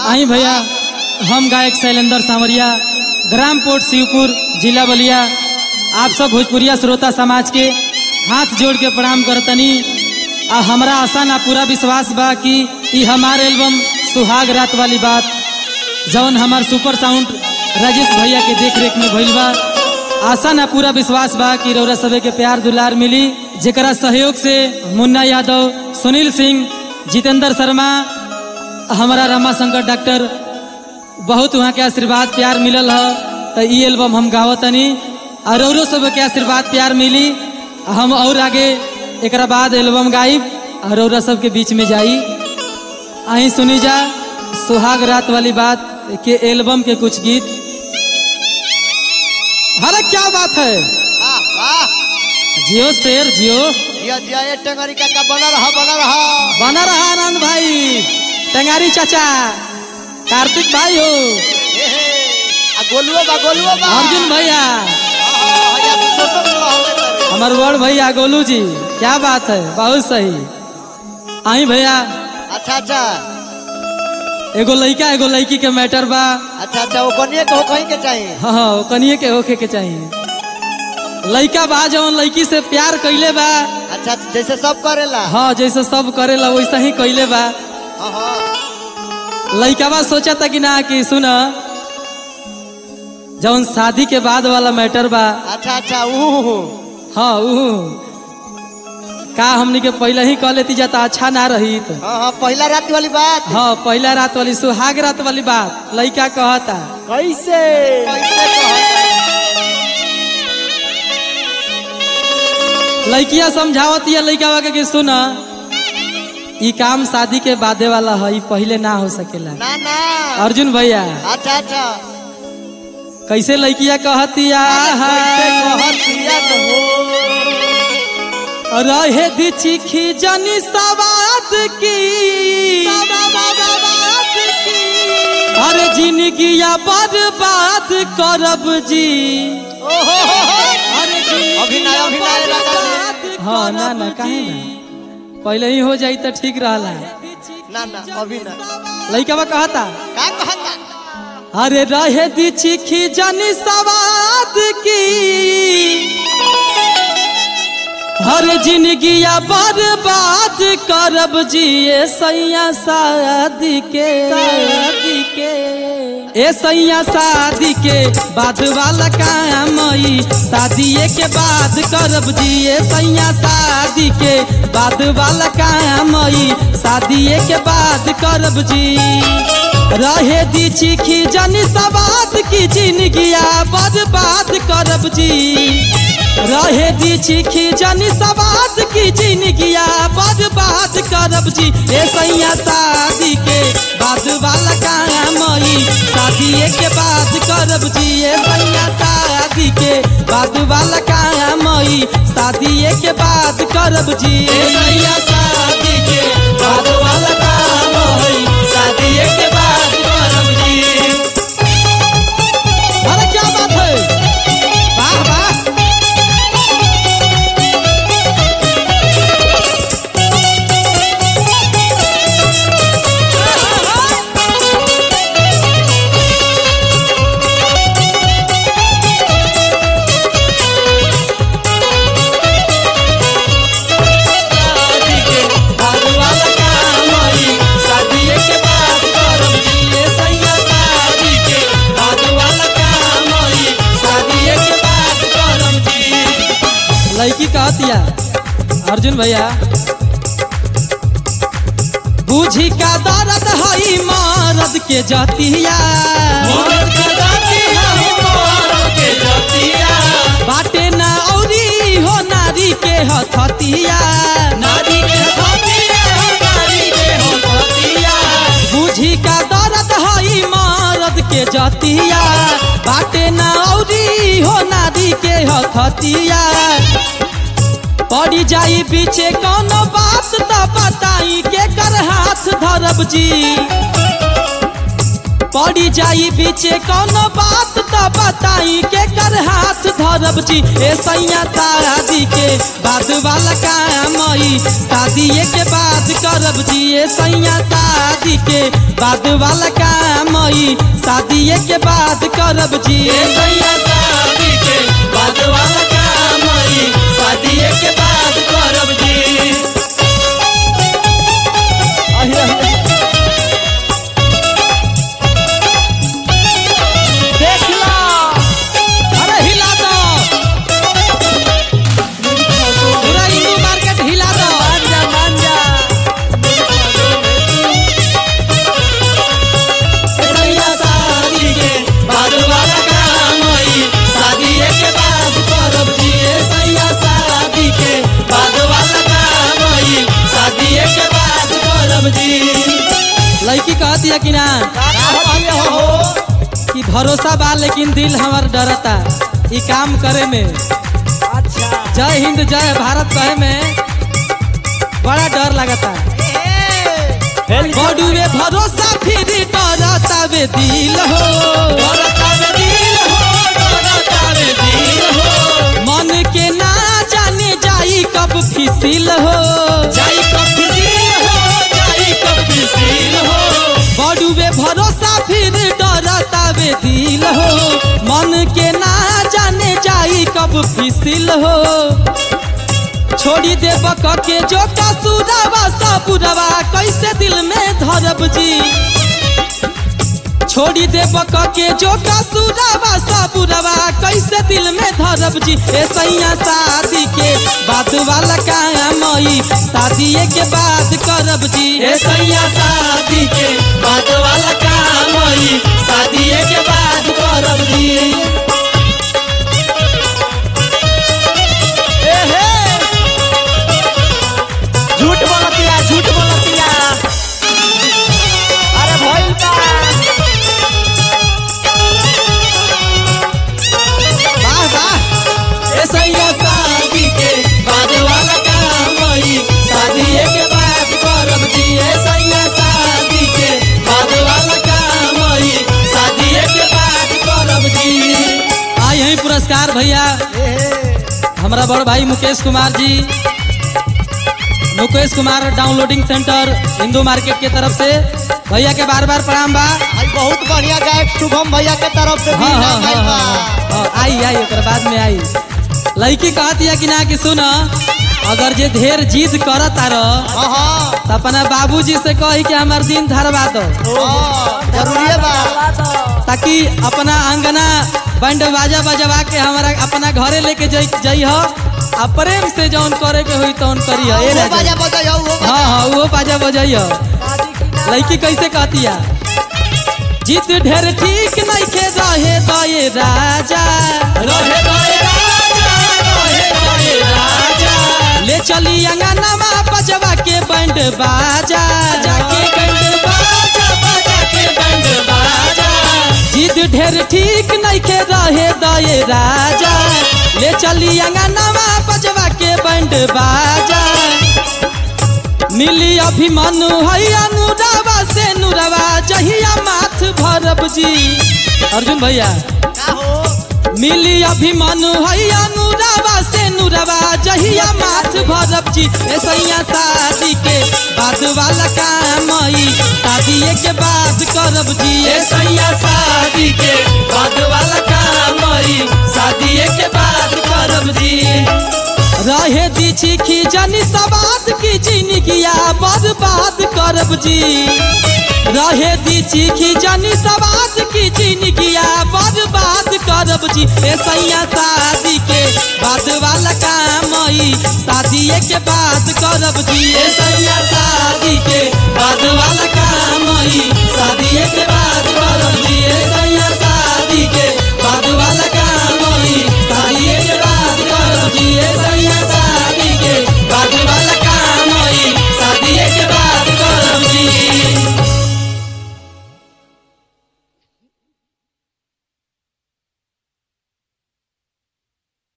आई भैया हम गायक शैलेंद्र सांवरिया ग्राम पोर्ट शिवपुर जिला बलिया आप सब भोजपुरिया श्रोता समाज के हाथ जोड़ के प्रणाम करतनी आ हमरा आशा ना पूरा विश्वास बा कि ई हमार एल्बम सुहाग रात वाली बात जौन हमार सुपर साउंड राजेश भैया के देख रेख में भइल बा आशा ना पूरा विश्वास बा कि रौरा सबे के प्यार दुलार मिली जेकरा सहयोग से मुन्ना यादव सुनील सिंह जितेंद्र शर्मा हमारा रमाशंकर डॉक्टर बहुत वहाँ के आशीर्वाद प्यार मिलल ह तो ई एल्बम हम गावतनी और औरो सब के आशीर्वाद प्यार मिली हम और आगे एक बाद एल्बम गाइब और औरा सब के बीच में जाई अहीं सुनी जा सुहाग रात वाली बात के एल्बम के कुछ गीत अरे क्या बात है वाह वाह जियो शेर जियो जिया जिया ये टंगरी काका बना रहा बना रहा बना रहा आनंद भाई टेंगारी चाचा कार्तिक भाई हो हे हे आ गोलुओ बा गोलुओ बा अर्जुन भैया हाँ, या तो दोसर लोग होवे करे। हमार बड़ भैया गोलू जी क्या बात है बहुत सही आई भैया अच्छा अच्छा एगो लड़का एगो लड़की के मैटर बा अच्छा अच्छा वो कनिए को कहीं के चाहिए हाँ हाँ कनिए के होखे के चाहिए लड़का बा जवन लड़की से प्यार कैले बा अच्छा जैसे सब करेला हाँ जैसे सब करेला वैसा ही कैले बा हाँ हाँ लड़कावा सोचा था कि ना कि सुन जवन शादी के बाद वाला मैटर बा अच्छा अच्छा ऊ हाँ ऊ का हमनी के पहले ही कह लेती जाता अच्छा ना रही तो हाँ हाँ पहला रात वाली बात हाँ पहला रात वाली सुहाग रात वाली बात लड़का कहता कैसे कैसे कहता? लड़किया समझावत या लड़का के कि सुन ई काम शादी के बादे वाला है ई पहले ना हो सकेला ना ना अर्जुन भैया अच्छा अच्छा कैसे लड़किया कहतिया कैसे कहतिया न हो रहे दी चिखी जनी सवाद की अरे जिंदगिया बर्बाद करब जी ओहो हो हो। अरे जिंदगिया अभिनय, अभिनय लगा दे। बर्बाद हाँ ना ना काहे ना पहले ही हो जाई तो ठीक रहला ना ना अभी ना लड़का कहता का कहता अरे रहे दी चिखी जनी सवाद की हर जिंदगिया बर्बाद करब जिए सैया शादी के शादी के ए सैया शादी के बाद वाला काम ई शादीए के बाद करब जिए सैया शादी के बाद वाला काम ई शादीए के बाद करब जी रहे दी चिखी जनी सवाद की जिंदगिया बर्बाद करब जी रहे दी चिखी जनी सवाद की जिंदगिया बर्बाद करब जी ए सैया शादी के बाद वाला काम ई शादीए के बाद करब जी ए सैया शादी के बाद वाला काम ई शादीए के बाद करब जी ए सैया शादी के बाद वाला काम ई शादीए के बाद करब जी अरे क्या बात है वाह वाह शादी के बाद वाला काम ई शादीए के बाद करब जी ए सैया शादी के बाद वाला काम ई शादीए के बाद करब जी लड़की कहतिया अर्जुन भैया बूझी का दर्द हई मर्द के जतिया मर्द के जतिया मर्द के जतिया बाटे ना औरी हो नारी के हथतिया नारी के हथतिया नारी के हथतिया बूझी का दर्द हई मर्द के जतिया बाटे ना औरी हो नारी के हथतिया पड़ी जाई पीछे कोनो बात त बताई के कर हाथ धरब जी पड़ी जाई बीचे कौनो बात तो बताई के कर हाथ धरब जी ए सैया शादी के बाद वाला काम ई शादी के बाद करब जी ए सैया शादी के बाद वाला काम ई शादी के बाद करब जी ए सैया शादी के बाद वाला काम ई शादी के बाद करब जी अहि, अहि। देख लो अरे हिला दो पूरा हिंदू मार्केट हिला दो मान जा मान जा सैया शादी के बाद वाला काम होई शादी के बाद करब जी ए सैया शादी के बाद वाला काम होई शादी के बाद करब जी लड़की कहती है कि ना का कहती हो कि भरोसा बा लेकिन दिल हमार डरता ई काम करे में अच्छा जय हिंद जय भारत कहे में बड़ा डर लगता बडुए भरोसा फिर डरता वे दिल हो डरता वे दिल हो डरता वे दिल हो मन के ना जाने जाई कब फिसिल हो जाई कब फिसिल हो जाई कब फिसिल हो बडुए भरोसा फिर डरता वे दिल हो मन के ना जाने जाई कब फिसिल हो छोड़ी दे बक के जो कसूरवा सबुरवा कैसे दिल में धरब जी छोड़ी दे बक के जो कसूरवा सबुरवा कैसे दिल में धरब जी ए सैया शादी के बाद वाला काम ई शादी के बाद करब जी ए सैया शादी के बाद वाला काम ई शादी के बाद करब जी ए हे झूठ बोलतिया झूठ बोलतिया अरे भइल बा वाह वाह ए सैया शादी के बाद वाला काम ई शादी के बाद करब जी ए सैया शादी के बाद वाला काम ई शादी के बाद करब जी आई है पुरस्कार भैया ए हे हमारा बड़ भाई Mukesh Kumar ji Mukesh Kumar downloading centre Hindu market के तरफ से भैया के बार बार प्रणाम बा भाई बहुत बढ़िया गायक शुभम भैया के तरफ से भी हाँ हाँ इनाम हाँ आइल बा हाँ, हाँ, आई आई ओकर बाद में आई लड़की कहती है कि ना कि सुन अगर जे ढेर जिद करत आर हाँ हाँ तो अपना बाबूजी से कही कि हमार दिन धरवा दो हाँ, जरूरी बा ताकि अपना अंगना बैंड बाजा बजवा के हमारा अपना घरे लेके जई जई हो आ प्रेम से जौन करे के होई तौन करी हो ए वो राजा। बाजा बजाई हो वो हाँ हाँ वो बाजा बजाई हो लड़की कैसे कहती है जीत ढेर ठीक नहीं के रहे दये राजा रहे दये राजा रहे दये राजा ले चली अंगनावा बजवा के बैंड बाजा जाके बैंड बाजा बजा के बैंड बाजा जीत ढेर ठीक नहीं के रहे दये राजा ले चली अंगनावा बजवा के बैंड बाजा मिली अभिमानु है अनुरावा से नुरवा जहिया माथ भरब जी अर्जुन भैया का हो मिली अभिमानु है अनुरावा से नुरवा जहिया माथ भरब जी ए सैया शादी के बाद वाला काम ई शादी के बाद करब जी ए सैया शादी के बाद वाला काम ई शादी के बाद करब जी रहे दी चिखी जनी सवाद की जिंदगिया बर्बाद करब जी रहे दी चिखी जनी सवाद की जिंदगिया बर्बाद करब जी ए सैया शादी के बाद वाला काम ई शादी के बाद करब जी ए सैया शादी के बाद वाला काम ई